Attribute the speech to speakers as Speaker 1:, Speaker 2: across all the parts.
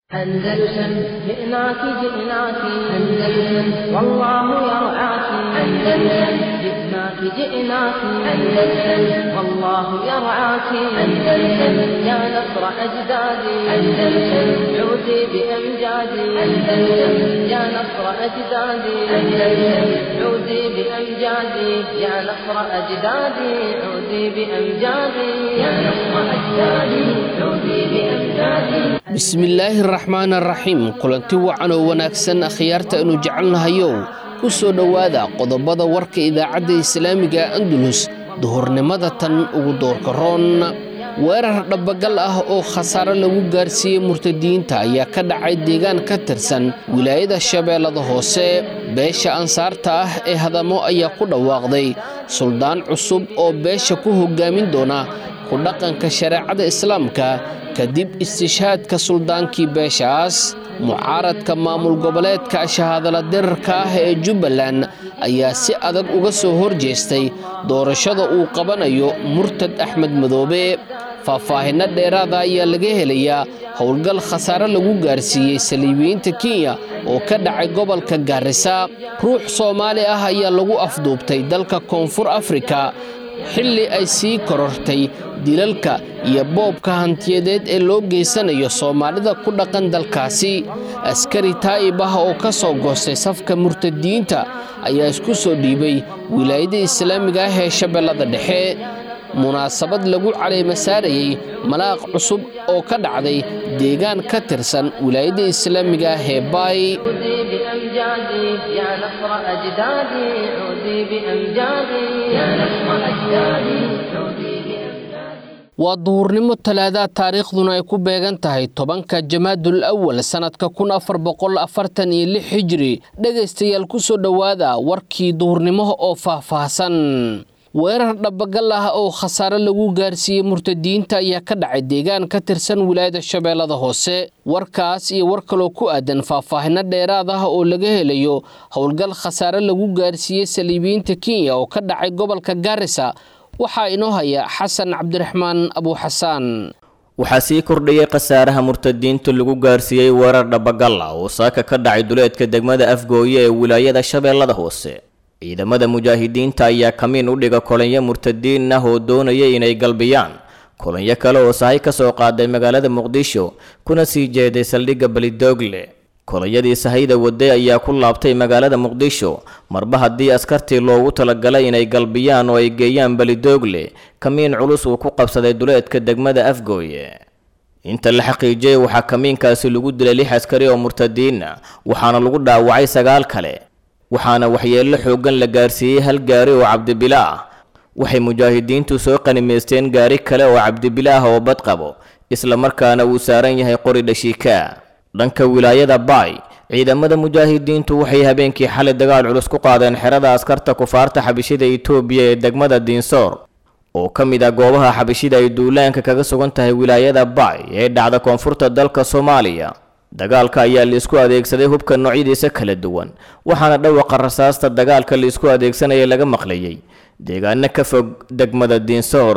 Speaker 1: أندلسن جئناك جئناك أندلسن والله يرعاك أندلسن جئناك جئناك أندلسن والله يرعاك أندلسن يا نصر أجدادي أندلسن عودي بأمجادي أندلسن يا نصر أجدادي أندلسن عودي بأمجادي يا نصر أجدادي عودي بأمجادي يا نصر أجدادي عودي بأمجادي
Speaker 2: bismillaahi araxmaan araxiim kulanti wacan oo wanaagsan akhyaarta aynu jecelnahayow ku soo dhowaada qodobada warka idaacadda islaamiga andulus duhurnimada tan ugu doorka roon weerar dhabbagal ah oo khasaare lagu gaarsiiyey murtadiyiinta ayaa ka dhacay deegaan ka tirsan wilaayada shabeellada hoose beesha ansaarta ah ee hadamo ayaa ku dhawaaqday suldaan cusub oo beesha ku hoggaamin doona ku dhaqanka shareecada islaamka kadib istishhaadka suldaankii beeshaas mucaaradka maamul goboleedka shahaadala dirarka ah ee jubbaland ayaa si adag uga soo horjeestay doorashada uu qabanayo murtad axmed madoobe faahfaahinno dheeraada ayaa laga helayaa howlgal khasaare lagu gaarsiiyey saliibiyiinta kenya oo ka dhacay gobolka gaarisa ruux soomaali ah ayaa lagu afduubtay dalka koonfur afrika xilli ay sii korortay dilalka iyo boobka hantiyadeed ee loo geysanayo soomaalida ku dhaqan dalkaasi askari taa'ib ah oo ka soo goostay safka murtadiyiinta ayaa isku soo dhiibay wilaayada islaamiga ah ee shabeellada dhexe munaasabad lagu caleema saarayey malaaq cusub oo ka dhacday deegaan ka tirsan wilaayada islaamiga ah ee baay
Speaker 1: عودي بأمجادي يا نصر أجدادي عودي بأمجادي يا نصر أجدادي عودي بأمجادي
Speaker 2: waa duhurnimo talaadaad taariikhduna ay ku beegan tahay tobanka jamaadul awal sannadka kun afar boqol afartan iyo lix hijri dhegaystayaal ku soo dhowaada warkii duhurnimo oo faahfaahsan weerar dhabbagal ah oo khasaare lagu gaarsiiyey murtadiyiinta ayaa ka dhacay deegaan ka tirsan wilaayada shabeellada hoose warkaas iyo war kaloo ku aadan faahfaahinno dheeraad ah oo laga helayo howlgal khasaare lagu gaarsiiyey saliibiyiinta kenya oo ka dhacay gobolka gaarisa waxaa inoo haya xasan cabdiraxmaan abuuxasaan
Speaker 3: waxaa sii kordhayay khasaaraha murtadiinta lagu gaarsiiyey weerar dhabagal ah oo saaka ka dhacay duleedka degmada afgooye ee wilaayada shabeellada hoose ciidamada mujaahidiinta ayaa kamiin u dhiga kolanyo murtadiin ah oo doonaya inay galbiyaan kolanyo kale oo sahay ka soo qaaday magaalada muqdisho kuna sii jeeday saldhigga belidoogle kolonyadii sahayda waday ayaa ku laabtay magaalada muqdisho marba haddii askartii loogu talagalay inay galbiyaan oo ay geeyaan belidoogle kamiin culus uu ku qabsaday duleedka degmada afgooye inta la xaqiijiyey waxaa kamiinkaasi lagu dilay lix askari oo murtadiin ah waxaana lagu dhaawacay sagaal kale waxaana waxyeello xooggan la gaarsiiyey hal gaari oo cabdibila ah waxay mujaahidiintu soo qanimaysteen gaari kale oo cabdibila ah oo bad qabo isla markaana uu saaran yahay qori dhashiika dhanka wilaayada baay ciidamada mujaahidiintu waxay habeenkii xalay dagaal culus ku qaadeen xerada askarta kufaarta xabishida itoobiya ee degmada diinsoor oo ka mid ah goobaha xabishida ay duulaanka kaga sugan tahay wilaayada baay ee dhacda koonfurta dalka soomaaliya dagaalka ayaa laisku adeegsaday hubka noocyadiisa kala duwan waxaana dhawaqa rasaasta dagaalka laisku adeegsanaya laga maqlayay deegaano ka fog degmada diinsoor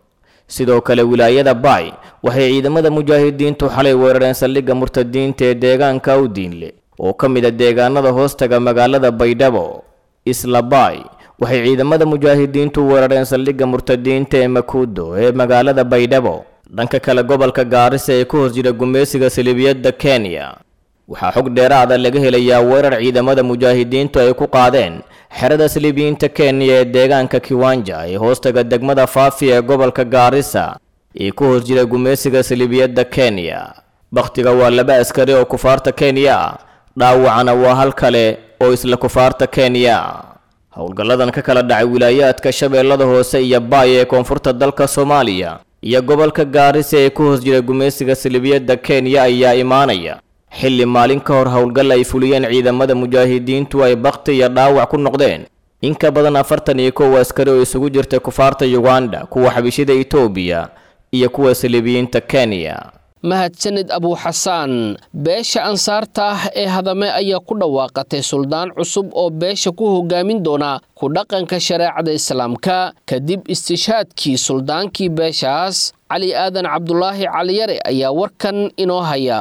Speaker 3: sidoo kale wilaayada baay waxay ciidamada mujaahidiintu xalay weerareen saldhigga murtadiinta ee deegaanka awdiinle oo ka mid a deegaanada hoostaga magaalada baydhabo isla baay waxay ciidamada mujaahidiintu weerareen saldhigga murtadiinta ee makuudo ee magaalada baydhabo dhanka kale gobolka gaarisa ee ku hoos jira gumeysiga saliibiyadda kenya waxaa xog dheeraada laga helayaa weerar ciidamada mujaahidiintu ay ku qaadeen xerada saliibiyiinta kenya ee deegaanka kiwanja ee hoostaga degmada faafi ee gobolka gaarisa ee ku hoos jira gumeysiga saliibiyadda kenya bakhtiga waa laba askari oo kufaarta kenya ah dhaawacana waa hal kale oo isla kufaarta kenya howlgalladan ka kala dhacay wilaayaadka shabeellada hoose iyo baay ee koonfurta dalka soomaaliya iyo gobolka gaarisa ee ku hoos jira gumeysiga saliibiyadda kenya ayaa imaanaya xilli maalin ka hor howlgal ay fuliyeen ciidamada mujaahidiintu ay bakhti iyo dhaawac ku noqdeen in ka badan afartan iyo kow askari oo isugu jirta kufaarta yuganda kuwa xabishida itoobiya iyo kuwa saliibiyiinta kenya
Speaker 2: mahadsanid abuuxasaan beesha ansaarta ah ee hadame ayaa ku dhawaaqatay suldaan cusub oo beesha ku hogaamin doona ku dhaqanka shareecada islaamka kadib istishhaadkii suldaankii beeshaas cali aadan cabdulaahi caliyare ayaa warkan inoo haya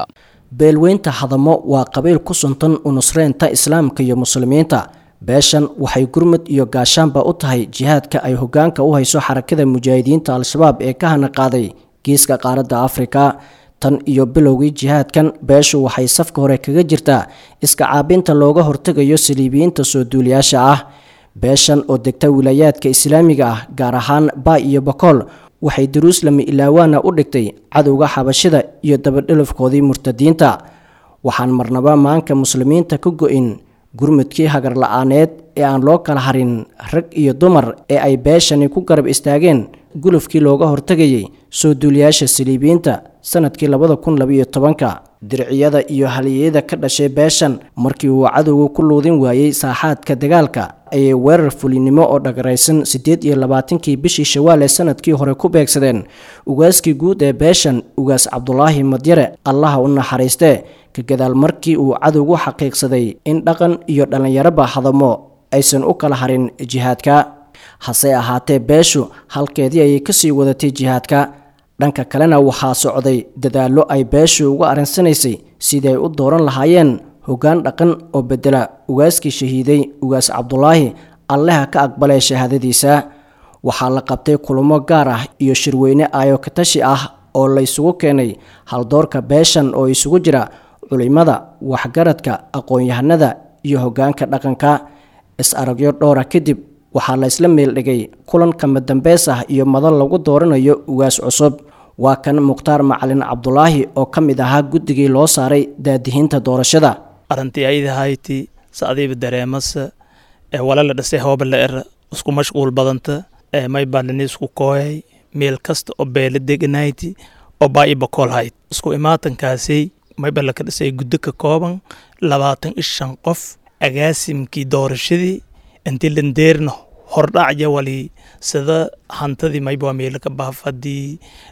Speaker 4: beelweynta hadamo waa qabiil ku suntan u nusreynta islaamka iyo muslimiinta beeshan waxay gurmud iyo gaashaanba u tahay jihaadka ay hogaanka u hayso xarakada mujaahidiinta al-shabaab ee ka hana qaaday geeska qaaradda afrika tan iyo bilowgii jihaadkan beeshu waxay safka hore kaga jirtaa iska caabinta looga hortegayo saliibiyiinta soo duuliyaasha ah beeshan oo degta wilaayaadka islaamiga ah gaar ahaan baa iyo bakool waxay daruuslami ilaawaana u dhigtay cadowga xabashida iyo dabadhelafkoodii murtadiinta waxaan marnaba maanka muslimiinta ka go-in gurmudkii hagar la-aaneed ee aan loo kala harin rag iyo dumar ee ay beeshani ku garab istaageen gulufkii looga hortegayay soo duuliyaasha saliibiyiinta sanadkii labada kun labaiyo tobanka dirciyada iyo haliyeyada ka dhashay beeshan markii uu cadowga ku luudin waayey saaxaadka dagaalka ayay weerar fulinimo oo dhagaraysan siddeed iyo labaatankii bishii shawaal ee sanadkii hore ku beegsadeen ugaaskii guud ee beeshan ugaas cabdulaahi madyare allaha u naxariistee ka gadaal markii uu cadowgu xaqiiqsaday in dhaqan iyo dhallinyaroba hadamo aysan u kala harin jihaadka hase ahaatee beeshu halkeedii ayay kasii wadatay jihaadka dhanka kalena waxaa socday dadaallo ay beeshu uga arinsanaysay sidii ay u dooran lahaayeen hoggaan dhaqan oo bedela ugaaskii shahiiday ugaas cabdulaahi alleha ka aqbalay shahaadadiisa waxaa la qabtay kulamo gaar ah iyo shirweyne aayo katashi ah oo la isugu keenay haldoorka beeshan oo isugu jira culimada waxgaradka aqoon-yahanada iyo hoggaanka dhaqanka is-aragyo dhowra kadib waxaa la isla meeldhigay kulan kama dambeys ah iyo madal lagu dooranayo ugaas cusub waa kan mukhtaar macalin cabdulaahi oo ka mid ahaa guddigii loo saaray daadihinta doorashada
Speaker 5: arrintii aydahayti sacdiiba dareemasa ee walala dhasay hoobala era isku mashquul badanta ee may balini isku kooyay meel kasta oo beela deganayti oo baa i bakool hayd isku imaatankaasay mayba laka dhisay guddo ka kooban labaatan iyo shan qof agaasimkii doorashadii intii landeerna hordhacya wali sida hantadii mayba waa meelo ka baafadii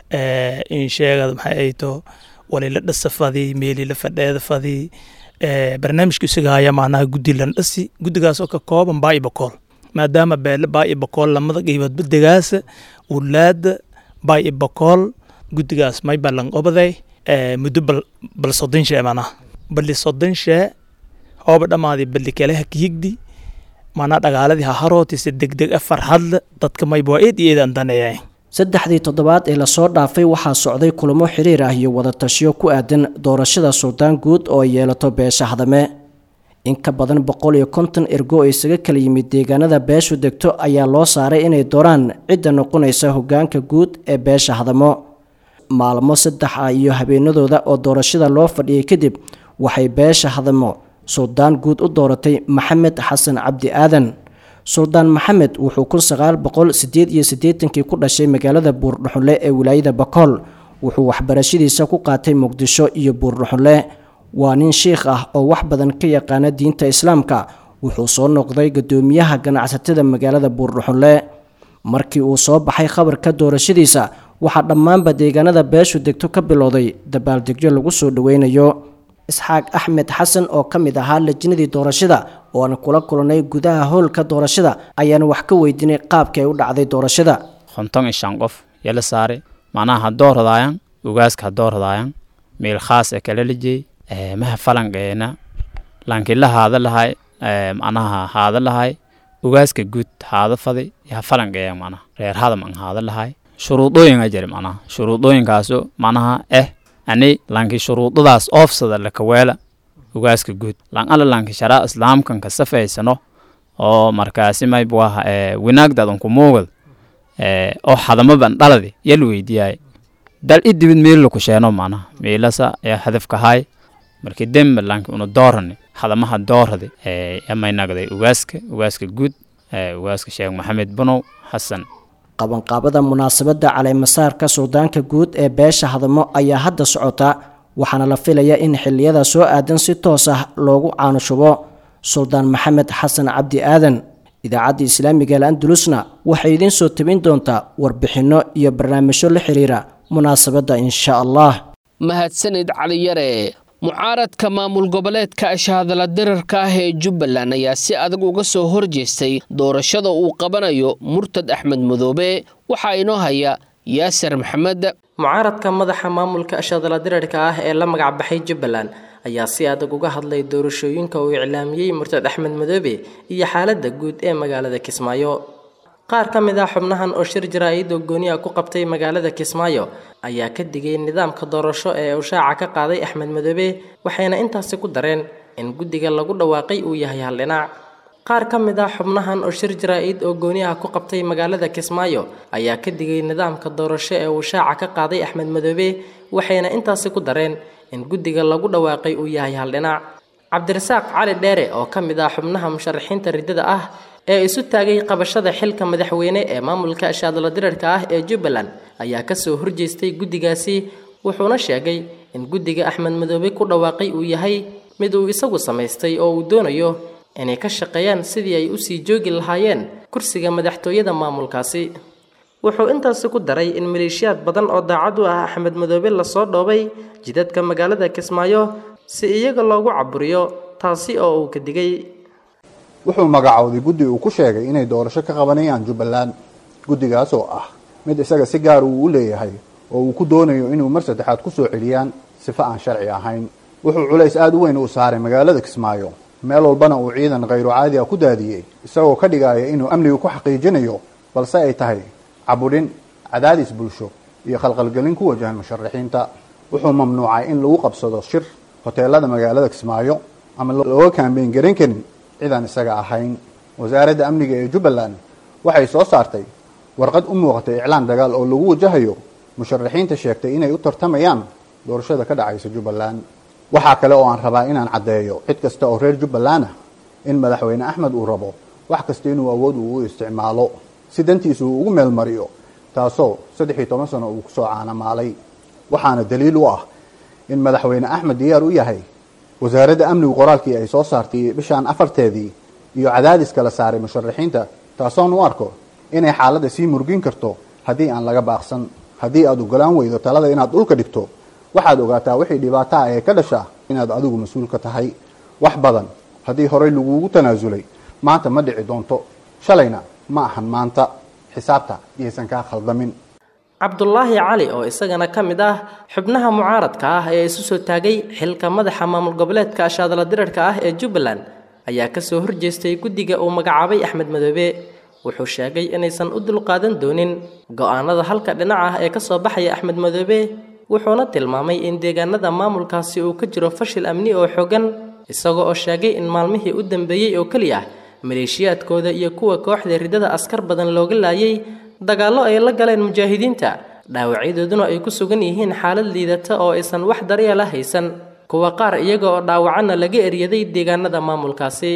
Speaker 5: in sheegad maxay ayto wali la dhasafadii meeli la fadheeda fadii barnaamijka isaga haya macnaha guddi lan dhasi guddigaas oo ka kooban baa i bakool maadaama beele baa i bakool lamada qeyboodba degaasa wulaada baa i bakool guddigaas mayba lan qobaday muddo bal bal soddon shee macnaha bali soddon shee hooba dhammaadii bali kale ha kiyigdi manaa dhagaaladii ha harootise degdeg a farxadle dadka mayba waa eed iyo eed aan daneeyay
Speaker 4: saddexdii toddobaad ee lasoo dhaafay waxaa socday kulamo xiriir ah iyo wadatashiyo ku aadan doorashada suldaan guud oo ay yeelato beesha hadame in ka badan boqol iyo konton ergo oo isaga kala yimid deegaanada beeshu degto ayaa loo saaray inay dooraan cidda noqonaysa hoggaanka guud ee beesha hadamo maalmo saddex ah iyo habeenadooda oo doorashada loo fadhiyay kadib waxay beesha hadamo suldaan guud u dooratay maxamed xasan cabdi aadan suldaan maxamed wuxuu kun sagaal boqol sideed iyo siddeetankii ku dhashay magaalada buurdhuxunle ee wilaayada bakool wuxuu waxbarashadiisa ku qaatay muqdisho iyo buurdhuxunle waa nin shiikh ah oo wax badan ka yaqaana diinta islaamka wuxuu soo noqday guddoomiyaha ganacsatada magaalada buurdhuxunle markii uu soo baxay khabarka doorashadiisa waxaa dhammaanba deegaanada beeshu degto ka bilowday dabaaldegyo lagu soo dhoweynayo isxaaq axmed xasan oo ka mid ahaa lajinadii doorashada oo aan kula kulannay gudaha howlka doorashada ayaan wax ka weydiinay qaabkii ay u dhacday doorashada
Speaker 6: konton iyo shan qof yala saare macnaha ha dooradaayan ugaaska ha dooradaayan meel khaas e kala lijey maha falanqeena lankila haada lahay macnaha haada lahay ugaaska guud haada fadi yaha falanqeeya macnaha reer hadam an haada lahay shuruudooyinga jira macnaha shuruudooyinkaaso macnaha eh ani lanki shuruudadaas oofsada lakaweela ugaaska guud lan ala lanki sharaa islaamkan ka safaysano oo markaasi maybuaha winaagdadan ku muugad oo hadamaban dhaladi yal weydiyaay dal i dibid meelila ku sheeno macnaha meelasa ya hadafkahay markii dembe lanki una doorani hadamaha dooradi yamaynagday ugaaska ugaaska guud ugaaska sheekh maxamed bunow xasan
Speaker 4: qabanqaabada munaasabadda caleemasaarka suldaanka guud ee beesha hadamo ayaa hadda socota waxaana la filayaa in xilliyada soo aadan si toos ah loogu caanushubo suldaan maxamed xasan cabdi aadan idaacadda islaamiga al andalusna waxay idiin soo tabin doontaa warbixinno iyo barnaamijyo la xiriira munaasabadda insha allah
Speaker 2: mahadsanid caliyare mucaaradka maamul goboleedka ashahadala dirarka ah ee jubbaland ayaa si adag uga soo horjeestay doorashada uu qabanayo murtad axmed madoobe waxaa inoo haya yaasir maxamed
Speaker 7: mucaaradka madaxa maamulka ashadala dirarka ah ee la magac baxay jubbaland ayaa si adag uga hadlay doorashooyinka uu iclaamiyey murtad axmed madoobe iyo xaaladda guud ee magaalada kismaayo qaar ka mid ah xubnahan oo shir jaraa'id oo gooniya ku qabtay magaalada kismaayo ayaa ka digay nidaamka doorasho ee uu shaaca ka qaaday axmed madoobe waxayna intaasi ku dareen in guddiga lagu dhawaaqay uu yahay hal dhinac qaar ka mid ah xubnahan oo shir jaraa'id oo gooniyaha ku qabtay magaalada kismaayo ayaa ka digay nidaamka doorasho ee uu shaaca ka qaaday axmed madoobe waxayna intaasi ku dareen in guddiga lagu dhawaaqay uu yahay hal dhinac cabdirasaaq cali dheere oo ka mid ah xubnaha musharaxiinta riddada ah ee isu taagay qabashada xilka madaxweyne ee maamulka ashaadala dirarka ah ee jubbaland ayaa kasoo horjeestay guddigaasi wuxuuna sheegay in guddiga axmed madoobe ku dhawaaqay uu yahay mid uu isagu samaystay oo uu doonayo inay ka shaqeeyaan sidii ay usii joogi lahaayeen kursiga madaxtooyada maamulkaasi wuxuu intaasi ku daray in maleeshiyaad badan oo daacad u ah axmed madoobe lasoo dhoobay jidadka magaalada kismaayo si iyaga loogu caburiyo taasi oo uu ka digay
Speaker 8: wuxuu magacowday guddi uu ku sheegay inay doorasho ka qabanayaan jubbaland guddigaas oo ah mid isaga si gaar uu u leeyahay oo uu ku doonayo inuu mar saddexaad ku soo celiyaan sifo aan sharci ahayn wuxuu culays aada u weyn uu saaray magaalada kismaayo meel walbana uu ciidan khayru caadi ah ku daadiyey isagoo ka dhigaya inuu amniga ku xaqiijinayo balse ay tahay cabudhin cadaadis bulsho iyo khalqalgelin ku wajahan musharaxiinta wuxuu mamnuucay in lagu qabsado shir hoteelada magaalada kismaayo ama looga kaambeyn garan karin cidaan isaga ahayn wasaaradda amniga ee jubbaland waxay soo saartay warqad u muuqatay iclaan dagaal oo lagu wajahayo musharaxiinta sheegtay inay u tartamayaan doorashada ka dhacaysa jubbaland waxaa kale oo aan rabaa inaan caddeeyo cid kasta oo reer jubbaland ah in madaxweyne axmed uu rabo wax kasta inuu awood uu u isticmaalo si dantiisa uu ugu meelmariyo taasoo saddex iyo toban sano uu kusoo caanamaalay waxaana daliil u ah in madaxweyne axmed diyaar u yahay wasaaradda amnigu qoraalkii ay soo saartay bishaan afarteedii iyo cadaadiska la saaray musharaxiinta taasoon u arko inay xaaladda sii murgin karto haddii aan laga baaqsan haddii aad ogolaan weydo talada inaad dhulka dhigto waxaad ogaataa wixii dhibaato ah ee ka dhasha inaad adigu mas-uul ka tahay wax badan haddii horey laguugu tanaasulay maanta ma dhici doonto shalayna ma ahan maanta xisaabta iyaysan kaa khaldamin
Speaker 7: cabdulaahi cali oo isagana ka mid ah xubnaha mucaaradka ah ee isu soo taagay xilka madaxa maamul goboleedka ashaadala dirarka ah ee jubbaland ayaa kasoo horjeestay guddiga uu magacaabay axmed madoobe wuxuu sheegay inaysan u dulqaadan doonin go-aanada halka dhinac ah ee kasoo baxaya axmed madoobe wuxuuna tilmaamay in deegaanada maamulkaasi uu ka jiro fashil amni oo xogan isagoo oo sheegay in maalmihii u dambeeyey oo keliya maleeshiyaadkooda iyo kuwa kooxda riddada askar badan looga laayay dagaallo ay la galeen mujaahidiinta dhaawacyadooduna ay ku sugan yihiin xaalad liidata oo aysan wax daryeela haysan kuwa qaar iyaga oo dhaawacanna laga eryaday deegaanada maamulkaasi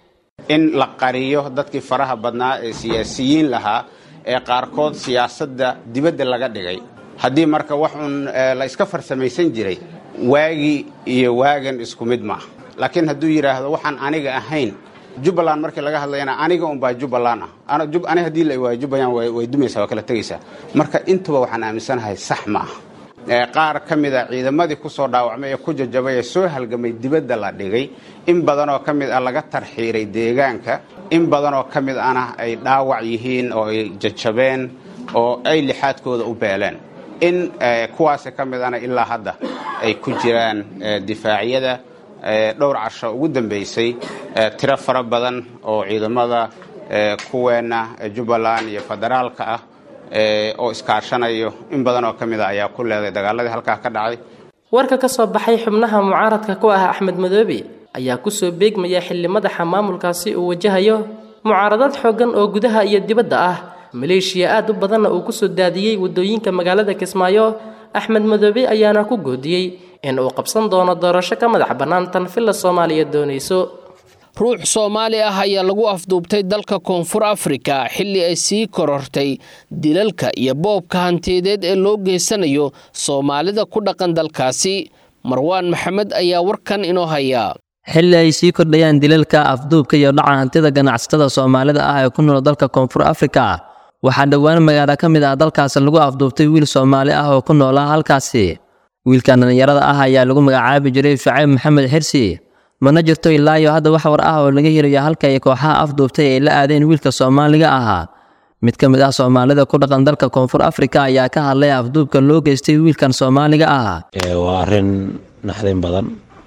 Speaker 9: in la qariyo dadkii faraha badnaa ee siyaasiyiin lahaa ee qaarkood siyaasadda dibadda laga dhigay haddii marka wax uun la iska farsamaysan jiray waagii iyo waagan isku mid maaha laakiin hadduu yidhaahdo waxaan aniga ahayn jubbaland markii laga hadlayana aniga unbaa jubbaland ah ani haddii la waayo jubbaland way dumaysaa waa kala tegaysaa marka intuba waxaan aaminsanahay sax ma ah qaar ka mid a ciidamadii ku soo dhaawacmay ee ku jajabay ee soo halgamay dibadda la dhigay in badanoo ka mid ah laga tarxiiray deegaanka in badanoo ka mid ana ay dhaawac yihiin oo ay jajabeen oo ay lixaadkooda u beeleen in kuwaasi ka mid ana ilaa hadda ay ku jiraan difaacyada dhowr casho ugu dambaysay tiro fara badan oo ciidamada kuweenna jubbaland iyo federaalka ah oo iskaashanayo in badan oo ka mid a ayaa ku leeday dagaaladii halkaa ka dhacay
Speaker 7: warka ka soo baxay xubnaha mucaaradka ku ah axmed madoobe ayaa kusoo beegmaya xilli madaxa maamulkaasi uu wajahayo mucaaradad xooggan oo gudaha iyo dibadda ah maleeshiya aad u badanna uu kusoo daadiyey waddooyinka magaalada kismaayo axmed madoobe ayaana ku goodiyey in uu qabsan doono doorasho ka madax bannaan tan villa soomaaliya doonayso
Speaker 2: ruux soomaali ah ayaa lagu afduubtay dalka koonfur afrika xilli ay sii korortay dilalka iyo boobka hantiyadeed ee loo geysanayo soomaalida ku dhaqan dalkaasi marwaan maxamed ayaa warkan inoo hayaa
Speaker 10: xilli ay sii kordhayaan dilalka afduubka iyo dhaca hantida ganacsatada soomaalida ah ee ku nool dalka koonfur afrika waxaa dhowaan magaalo ka mid ah dalkaasi lagu afduubtay wiil soomaali ah oo ku noolaa halkaasi wiilkan dhallinyarada ah ayaa lagu magacaabi jiray shacayb maxamed xirsi mana jirto ilaa iyo hadda wax war ah oo laga helayo halka ay kooxaha afduubtay ay la aadeen wiilka soomaaliga ahaa mid ka mid ah soomaalida ku dhaqan dalka koonfur afrika ayaa ka hadlay afduubka loo geystay wiilkan soomaaliga ah
Speaker 11: waa arrin naxdin badan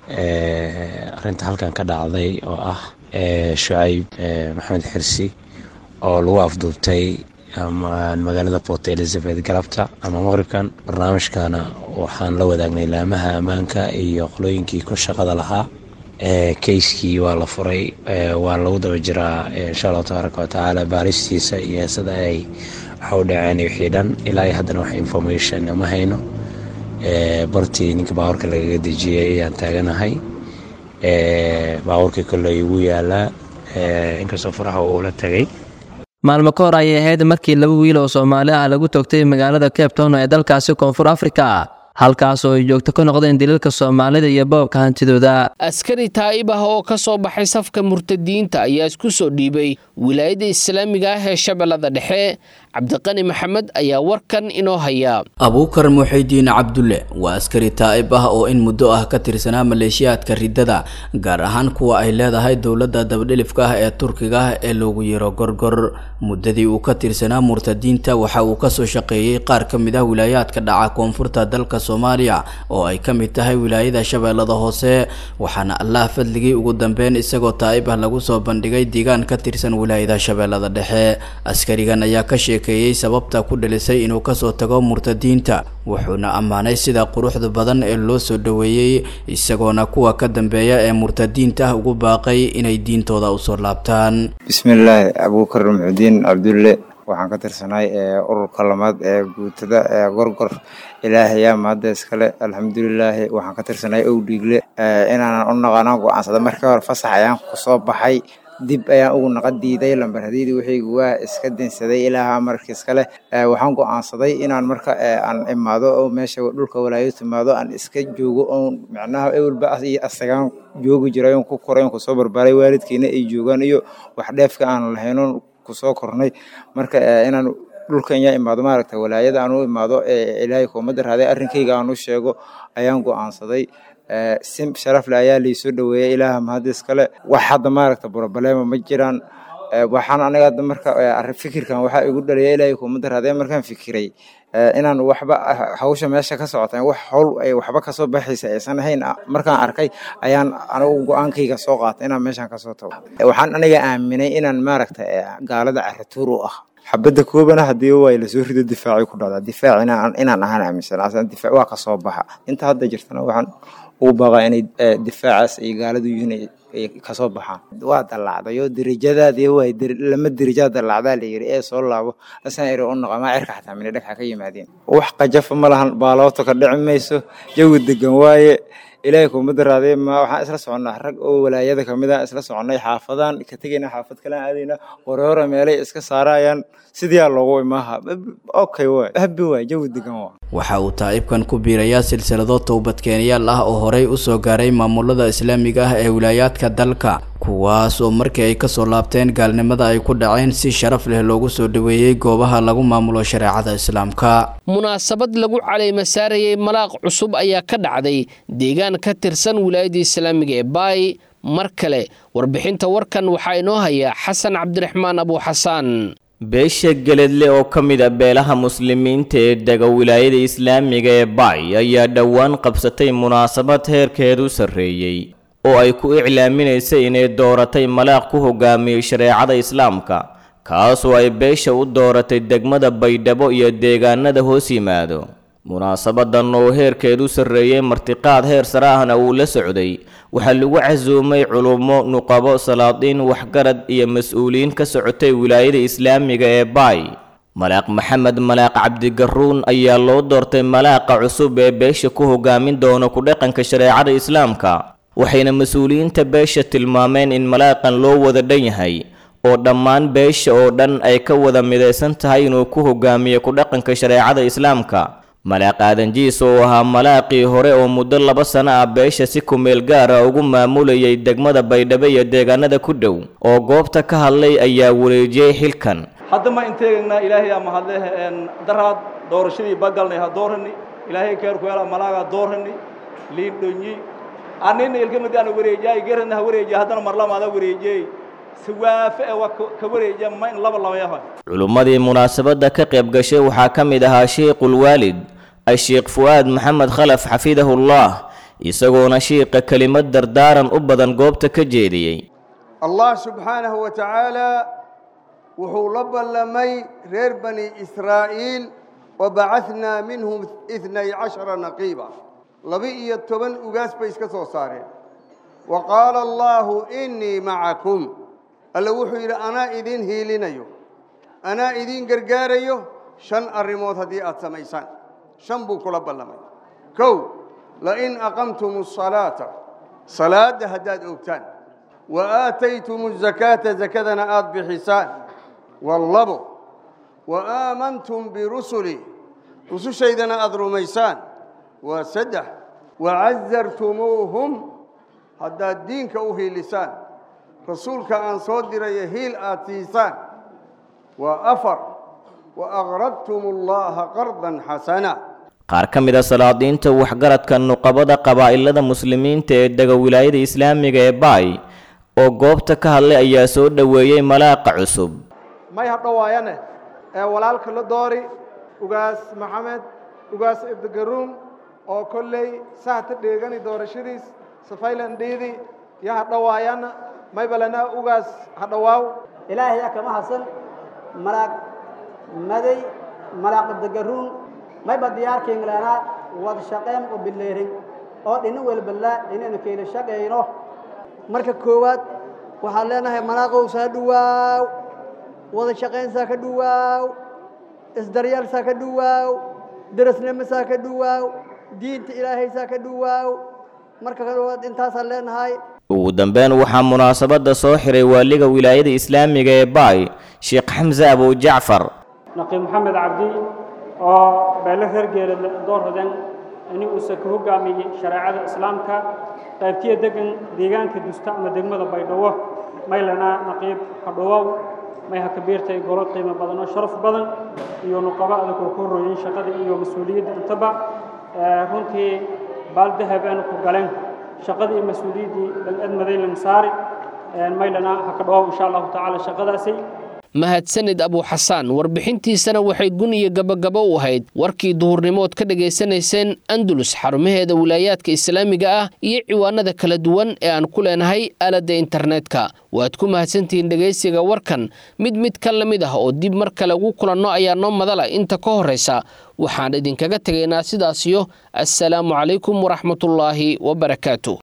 Speaker 11: arrinta halkan ka dhacday oo ah shucayb maxamed xirsi oo lagu afduubtay magaalada port elizabeth galabta ama maqribkan barnaamijkana waxaan la wadaagnay laamaha ammaanka iyo qolooyinkii ku shaqada lahaa keyskii waa la furay waa lagu daba jiraa insha allahu tabaaraka watacaala baaristiisa iyo sida ay waxa u dhaceen wixii dhan ilaa iyo haddana wax information ma hayno bartii ninka baabuurka lagaga dejiyey ayaan taaganahay baabuurkii kolley igu yaalaa inkastoo faraha uula tagay
Speaker 10: maalmo ka hor ayay ahayd markii laba wiil oo soomaali ah lagu toogtay magaalada cape town ee dalkaasi koonfur afrika halkaas oo ay joogto ka noqdeen daliilka soomaalida iyo boobka hantidooda
Speaker 2: askari taa'ib ah oo ka soo baxay safka murtadiinta ayaa isku soo dhiibay wilaayadda islaamiga ah ee shabeellada dhexe cabdiqani maxamed ayaa warkan inoo haya
Speaker 12: abuukar muxidiin cabdulle waa askari taa'ib ah oo in muddo ah ka tirsanaa maleeshiyaadka riddada gaar ahaan kuwa ay leedahay dowladda dabadhilifka ah ee turkiga ah ee loogu yeero gorgor muddadii uu ka tirsanaa murtadiinta waxa uu kasoo shaqeeyey qaar ka mid ah wilaayaadka dhaca koonfurta dalka soomaaliya oo ay ka mid tahay wilaayada shabeellada hoose waxaana allah fadligii ugu dambeyn isagoo taa'ib ah lagu soo bandhigay deegaan ka tirsan wilaayada shabeellada dhexe askarigan ayaa ka sheekeeyey sababta ku dhalisay inuu kasoo tago murtadiinta wuxuuna ammaanay sida quruxda badan ee loo soo dhoweeyey isagoona kuwa ka dambeeya ee murtadiinta ah ugu baaqay inay diintooda usoo laabtaan
Speaker 13: bismillaahi abuukar muxudiin cabdulle waxaan ka tirsanahay ururka lamaad ee guutada ee gorgor ilaahayaa mahadda iskale alxamdulilaahi waxaan ka tirsanahay owdhiigle inaanan u naqanaan go-aansada markii hore fasax ayaan kusoo baxay dib ayaan ugu naqa diiday lambarhadidii wixiygu waa iska dinsaday ilaaha marka iskale waxaan go-aansaday inaan marka aan imaado oo meesha dhulka walaayo timaado aan iska joogo oon micnaha ewelba iyo asagaan joogi jiray oon ku koray oon kusoo barbaaray waalidkiina ay joogaan iyo wax dheefka aan lahaynoon kusoo kornay marka inaan dhulkan yaa imaado maaragta walaayada aan u imaado ilaahay kuumada raaday arrinkayga aan u sheego ayaan go-aansaday si sharafle ayaa laisoo dhaweeyay ilaaha mahadis kale wax hadda maaragta broblema ma jiraan waxaan aniga hadda marka fikirkan waxaa igu dhaliya ilaahay kuumada raaday markaan fikiray inaan waxba hawsha meesha ka socota wax howl ay waxba kasoo baxaysa aysan ahayn markaan arkay ayaan anigu go-aankayga soo qaatay inaan meeshan kasoo tago waxaan aniga aaminay inaan maaragta gaalada caratuur u ah xabadda koobana haddii way lasoo rido difaacay ku dhacdaa difaac inaan ahaan aaminsan difaac waa kasoo baxa inta hadda jirtana waxaan ugu baaqaa inay difaacaas ay gaaladu yihiin ay kasoo baxaan waa dallacday oo derajadaadii way lama derajaa dallacdaa la yiri ee soo laabo asaan iri u noqo maa cirka xataa mina dhagxa ka yimaadeen wax qajafa ma lahan baaloota ka dhici mayso jawi degan waaye ilaahay kuumada raadee ma waxaan isla soconnaa rag oo walaayada kamid a isla soconnay xaafadaan ka tegayna xaafad kalaan aadayna horeore meelay iska saarayaan sidiyaa loogu imaaha okay waay habi waay jawi degan waa
Speaker 12: waxa uu taa'ibkan ku biirayaa silsilado towbadkeenyaal ah oo horey u soo gaaray maamulada islaamiga ah ee wilaayaadka dalka kuwaas oo markii ay kasoo laabteen gaalnimada ay ku dhaceen si sharaf leh loogu soo dhoweeyey goobaha lagu maamulo shareecada islaamka
Speaker 2: munaasabad lagu caleyma saarayay malaaq cusub ayaa ka dhacday deegaan ka tirsan wilaayadda islaamiga ee baay mar kale warbixinta warkan waxaa inoo haya xasan cabdiraxmaan abuuxasaan
Speaker 3: beesha geledle oo ka mid a beelaha muslimiinta ee dega wilaayada islaamiga ee baay ayaa dhowaan qabsatay munaasabad heerkeedu sarreeyey oo ay ku iclaaminaysay inay dooratay malaaq ku hogaamiyey shareecada islaamka kaasoo ay beesha u dooratay degmada baydhabo iyo deegaanada hoos yimaado munaasabadan oo heerkeedu sarreeyey martiqaad heer sare ahna uu la socday waxaa lagu casuumay culummo nuqabo salaadiin waxgarad iyo mas-uuliyiin ka socotay wilaayada islaamiga ee baay malaaq maxamed malaaq cabdigaruun ayaa loo doortay malaaqa cusub ee beesha ku hogaamin doona ku dhaqanka shareecada islaamka waxayna mas-uuliyiinta beesha tilmaameen in malaaqan loo wada dhan yahay oo dhammaan beesha oo dhan ay ka wada midaysan tahay inuu ku hogaamiyo ku dhaqanka shareecada islaamka malaaq aadanjiis oo ahaa malaaqii hore oo muddo laba sano ah beesha si kumeel gaara ugu maamulayay degmada baydhabo iyo deegaanada ku dhow oo goobta ka hadlay ayaa wareejiyey xilkan
Speaker 14: hadda ma inteegaynaa ilaahay ama hadle daraad doorashadii bagalnay ha doorani ilaahay keerku hela malaaga doorani liindhonyi anina ilkamid aan wareejiyay gerana ha wareejiya haddana marlamaada wareejiyey si waafe ee waa ka wareejiya ma in laba labayahoy
Speaker 3: culummadii munaasabadda ka qayb gashay waxaa ka mid ahaa sheikhulwaalid asheekh fu'aad maxamed khalaf xafidahullah isagoona shiiqa kelimad dardaaran u badan goobta ka jeediyey
Speaker 15: allah subxaanahu wa tacaala wuxuu la ballamay reer bani israa'iil wabacadnaa minhum itnay cashara naqiiba laba-iyo toban ugaas bay iska soo saareen wa qaala allaahu innii macakum alle wuxuu yidhi anaa idiin hiilinayo anaa idiin gargaarayo shan arrimood haddii aad samaysaan shan buu kula ballamay kow lain aqamtum asalaata salaadda haddaad ogtaan wa aataytum azakaata zakadana aada bixisaan wallabo wa aamantum birusuli rusushaydana aada rumaysaan waa saddex wacazartumuuhum haddaad diinka u hiilisaan rasuulka aan soo diraya hiil aad siisaan waa afar wa aqradtum allaha qardan xasana
Speaker 3: qaar ka mid a salaadiinta waxgaradka nuqabada qabaa'ilada muslimiinta ee dega wilaayada islaamiga ee baay oo goobta ka hadlay ayaa soo dhoweeyey malaaqa cusub
Speaker 16: may hadhowaayane ee walaalka la doori ugaas maxamed ugaas ibdigaruum oo kolley sahta dheegani doorashadiis safaylan dhiidi iyo hadhowaayana may balana ugaas hadhowaaw
Speaker 17: ilaahay yaa kama hasan malaaq maday malaaq ibdigaruum mayba diyaarkaynlanaa wada shaqayn oo bileerin oo dhina welbalaa inaynu kayla shaqayno marka koowaad waxaan leenahay malaaqow saa dhuwaaw wada shaqayn saa ka dhuwaaw isdaryaal saa ka dhuwaaw darasnimo saa ka dhuwaaw diinta ilaahay saa ka dhuwaaw marka koowaad intaasaan leenahay
Speaker 3: ugu dambeyn waxaa munaasabadda soo xiray waaliga wilaayada islaamiga ee baay sheekh xamse abujacfar
Speaker 18: naqiib maxamed cabdi oo beelo reer geelad doorhodan ini uusa ka hogaamiyey shareecada islaamka qaybtiya degan deegaanka dusta ama degmada baydhabo maylana naqiib hadhowow may ha kabiirtay golo qiimo badan oo sharaf badan iyo nuqabo adag oo ku horooyin shaqada iyo mas-uuliyadda intaba runtii baal dahab aanu ku galeen shaqadii iyo mas-uuliyaddii dhanadmaday lang saari maylana ha ka dhawow insha allahu tacaala shaqadaasi
Speaker 2: mahadsanid abuuxasaan warbixintiisana waxay gun iyo gabagabo u ahayd warkii duhurnimood ka dhegaysanayseen andalus xarumaheeda wilaayaadka islaamiga ah iyo ciwaanada kala duwan ee aan ku leenahay aaladda internetka waad ku mahadsantihiin dhegaysiga warkan mid mid ka la mid ah oo dib mar kale ugu kulanno ayaa noo madala inta ka horraysa waxaan idinkaga tegaynaa sidaasiyo assalaamu calaykum waraxmatullaahi wabarakaatu